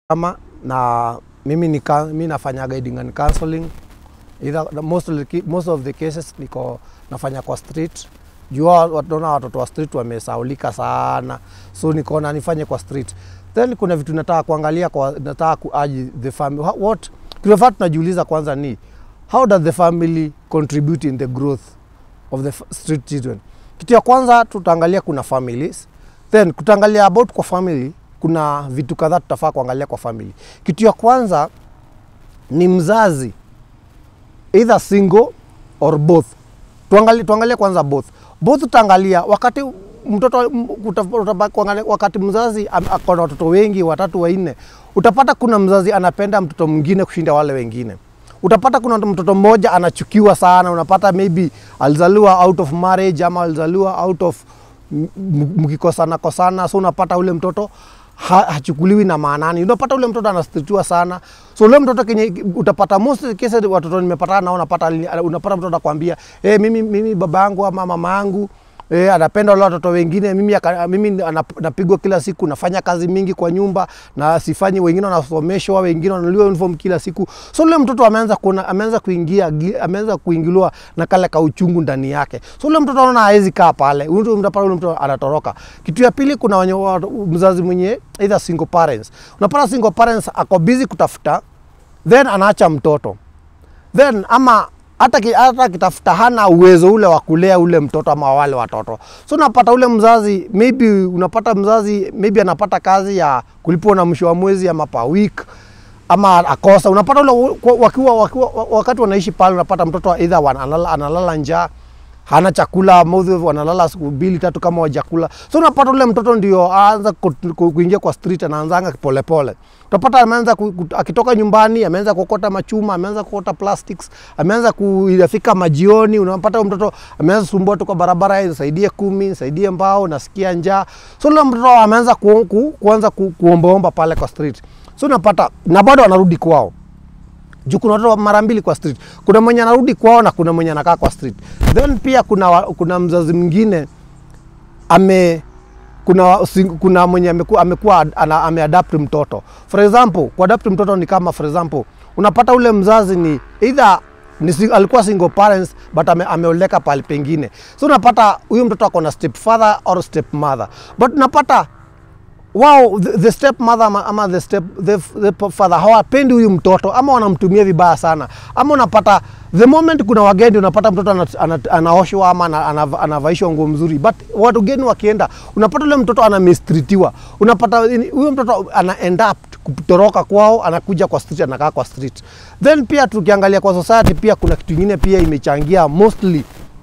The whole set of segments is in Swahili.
kama na mimi ni ka- mimi nafanya guiding and counseling either most of the, ki- most of the cases niko nafanya kwa street jua watunaona watoto wa street wamesaulika sana so nikaona nifanye kwa street then kuna vitu nataka kuangalia kwa nataka kuaji the family How- what kinafaa tunajiuliza kwanza ni how does the family contribute in the growth of the f- street children kitu ya kwanza tutaangalia kuna families then tutaangalia about kwa family kuna vitu kadhaa tutafaa kuangalia kwa family kitu ya kwanza ni mzazi either single or both tuangalie, tuangalie kwanza both both tutaangalia wakati mtoto m- uta- utaba- kuangalia wakati mzazi am- ako na watoto wengi watatu wanne utapata kuna mzazi anapenda mtoto mwingine kushinda wale wengine utapata kuna mtoto mmoja anachukiwa sana unapata maybe alizaliwa out of marriage ama alizaliwa out of m- m- mkikosana kosana so unapata ule mtoto ha, hachukuliwi na maanani unapata ule mtoto anastitiwa sana so ule mtoto kenye utapata most cases watoto nimepatana nao unapata unapata mtoto anakwambia hey, mimi, mimi baba yangu ama mama yangu Eh, anapenda wale watoto wengine mimi, aka- mimi anap- napigwa kila siku nafanya kazi mingi kwa nyumba na sifanyi wengine wanasomeshwa wengine wananuliwa uniform kila siku so ule mtoto ameanza kuona ameanza kuingia gi- ameanza kuingiliwa na kale ka uchungu ndani yake so ule mtoto anaona hawezi kaa pale Ule mtu- unapata ule mtoto anatoroka kitu ya pili kuna wenye wa- mzazi mwenye either single parents unapata single parents ako busy kutafuta then anaacha mtoto then ama hata ki- hata akitafuta hana uwezo ule wa kulea ule mtoto ama wale watoto so unapata ule mzazi maybe unapata mzazi maybe anapata kazi ya kulipwa na mwisho wa mwezi ama per week ama akosa unapata ule wa- wakiwa, wakiwa, wakati wanaishi pale unapata mtoto either wana- analala, analala njaa hana chakula mouth wanalala siku mbili tatu kama wajakula so unapata ule mtoto ndio aanza ku- ku- kuingia kwa street anaanzanga polepole utapata ameanza ku, ku, akitoka nyumbani ameanza kuokota machuma ameanza kuokota plastics ameanza kuafika majioni unapata huyo mtoto ameanza sumbua tu kwa barabara nisaidie kumi nisaidie mbao nasikia njaa so ule mtoto ameanza ku, ku, kuanza ku, kuombaomba pale kwa street so unapata na bado anarudi kwao juu kuna watoto mara mbili kwa street kuna mwenye anarudi kwao na kuna mwenye anakaa kwa street then pia kuna, wa- kuna mzazi mwingine ame kuna, wa- sing- kuna mwenye amekuwa, amekuwa ana- ameadapt mtoto for example kuadapt mtoto ni kama for example unapata ule mzazi ni either ni, si- alikuwa single parents but ame, ameoleka pahali pengine so unapata huyu mtoto ako na step father or step mother but unapata wao the, the step mother ama, ama the step the, the father hawapendi huyu mtoto ama wanamtumia vibaya sana ama unapata the moment kuna wageni unapata mtoto ana, ana, anaoshwa ama ana, ana, anavaishwa nguo mzuri but watu geni wakienda unapata ule mtoto anamistritiwa unapata ini- huyo mtoto ana end up kutoroka kwao anakuja kwa street anakaa kwa street then pia tukiangalia kwa society pia kuna kitu ingine pia imechangia mostly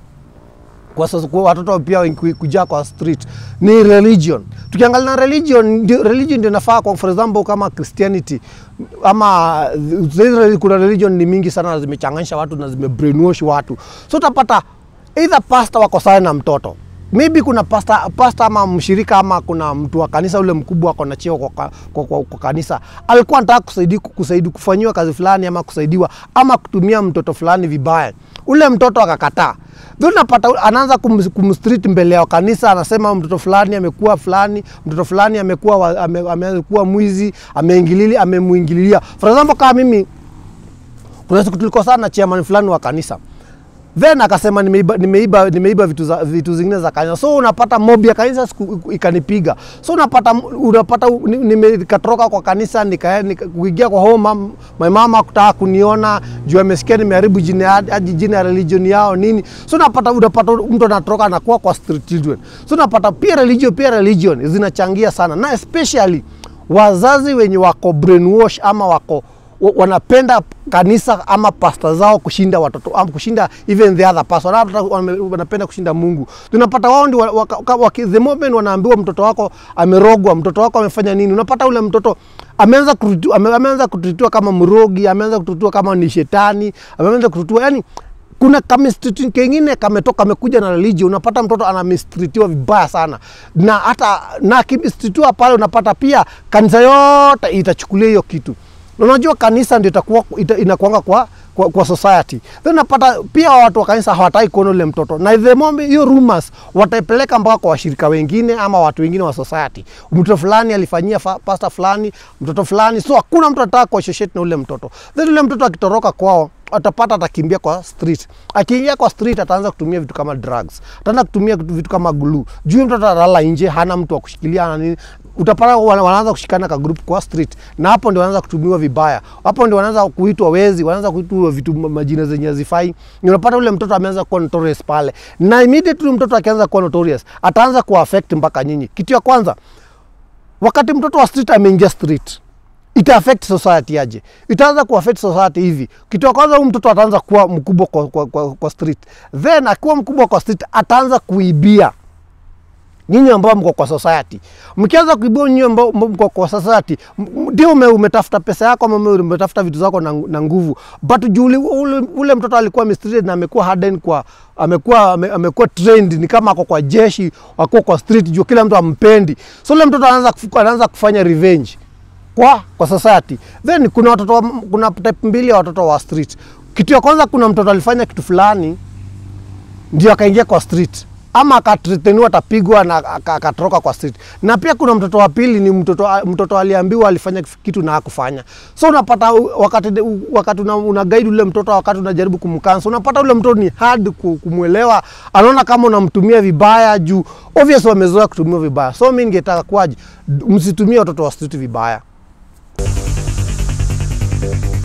kwa sasa kwa watoto pia wengi kujaa kwa street ni religion. Tukiangalia na religion, ndio religion ndio inafaa kwa for example kama Christianity ama zile kuna religion ni mingi sana na zimechanganisha watu na zimebrainwash watu, so utapata either pastor wako sana na mtoto maybe kuna pastor, pastor ama mshirika ama kuna mtu wa kanisa ule mkubwa ako na cheo kwa, kwa, kwa, kwa, kwa kanisa alikuwa anataka kusaidia, kusaidia kufanyiwa kazi fulani ama kusaidiwa ama kutumia mtoto fulani vibaya, ule mtoto akakataa ndio unapata anaanza kum- kumstreet mbele ya kanisa, anasema mtoto fulani amekuwa fulani, mtoto fulani amekuwa wa- ame, amekuwa mwizi, ameingilili amemuingililia. For example kama mimi kuna siku tulikosana na chairman fulani wa kanisa then akasema nimeiba, nimeiba, nimeiba vitu, za, vitu zingine za kanisa so unapata mob ya kanisa siku ikanipiga so unapata unapata ni- nime- nikatoroka kwa kanisa nika- nika- kuingia kwa home mam, my mama kutaka kuniona juu amesikia nimeharibu jina ya- hadi jina ya religion yao nini so unapata unapata mtu anatoroka anakuwa kwa street children so unapata pia religion pia religion zinachangia sana na especially wazazi wenye wako brainwash ama wako wa- wanapenda kanisa ama pasta zao kushinda watoto ama kushinda even the other person hata wame- wanapenda kushinda Mungu. Tunapata wao ndio wa- waka- waki- the moment wanaambiwa mtoto wako amerogwa, mtoto wako amefanya nini, unapata ule mtoto ameanza kututu- ame- ameanza kututiwa kama mrogi, ameanza kututiwa kama ni shetani, ameanza kututiwa yani kuna kamistiti kengine kametoka kamekuja na religion, unapata mtoto anamistritiwa vibaya sana, na hata na akimistritiwa pale, unapata pia kanisa yote itachukulia hiyo kitu na unajua kanisa ndio itakuwa ita, inakuanga kwa kwa, kwa society then unapata pia watu wa kanisa hawataki kuona ule mtoto na the moment hiyo rumors wataipeleka mpaka kwa washirika wengine ama watu wengine wa society mtoto fulani alifanyia fa- pastor fulani mtoto fulani so hakuna mtu anataka kuassociate na ule mtoto then ule mtoto akitoroka kwao atapata atakimbia kwa street akiingia kwa street ataanza kutumia vitu kama drugs ataanza kutumia vitu vitu kama glue juu mtoto atalala nje hana mtu wa kushikilia hana nini utapata wana- wanaanza kushikana ka group kwa street na hapo ndio wanaanza kutumiwa vibaya hapo ndio wanaanza kuitwa wezi wanaanza kuitwa vitu ma- majina zenye hazifai Na unapata ule mtoto ameanza kuwa notorious pale na immediately mtoto akianza kuwa notorious ataanza kuwa affect mpaka nyinyi kitu ya kwanza wakati mtoto wa street ameingia street ita affect society aje itaanza ku affect society hivi kitu ya kwanza huyu mtoto ataanza kuwa mkubwa kwa, kwa, kwa, kwa street then akiwa mkubwa kwa street ataanza kuibia nyinyi ambao mko kwa society mkianza kuibia nyinyi ambao mko kwa society m- m- ndio ume, umetafuta pesa yako ama ume- umetafuta vitu zako na, na nguvu but juu ule, ule, ule mtoto alikuwa mistreated na amekuwa hardened kwa amekuwa ame, amekuwa trained ni kama ako kwa jeshi ako kwa street juu kila mtu ampendi so ule mtoto anaanza kufu- anaanza kufanya revenge kwa kwa society then kuna watoto wa- kuna type mbili ya watoto wa street kitu ya kwanza kuna mtoto alifanya kitu fulani ndio akaingia kwa street ama akatreteniwa atapigwa na aka- akatoroka kwa street na pia kuna mtoto wa pili ni mtoto, mtoto aliambiwa alifanya kitu na hakufanya so unapata u- wakati, u- wakati una, una guide ule mtoto wakati unajaribu kumkansa unapata ule mtoto ni hard ku- kumwelewa anaona kama unamtumia vibaya juu obvious wamezoea kutumia vibaya so mi ningetaka kwaje msitumie watoto wa street vibaya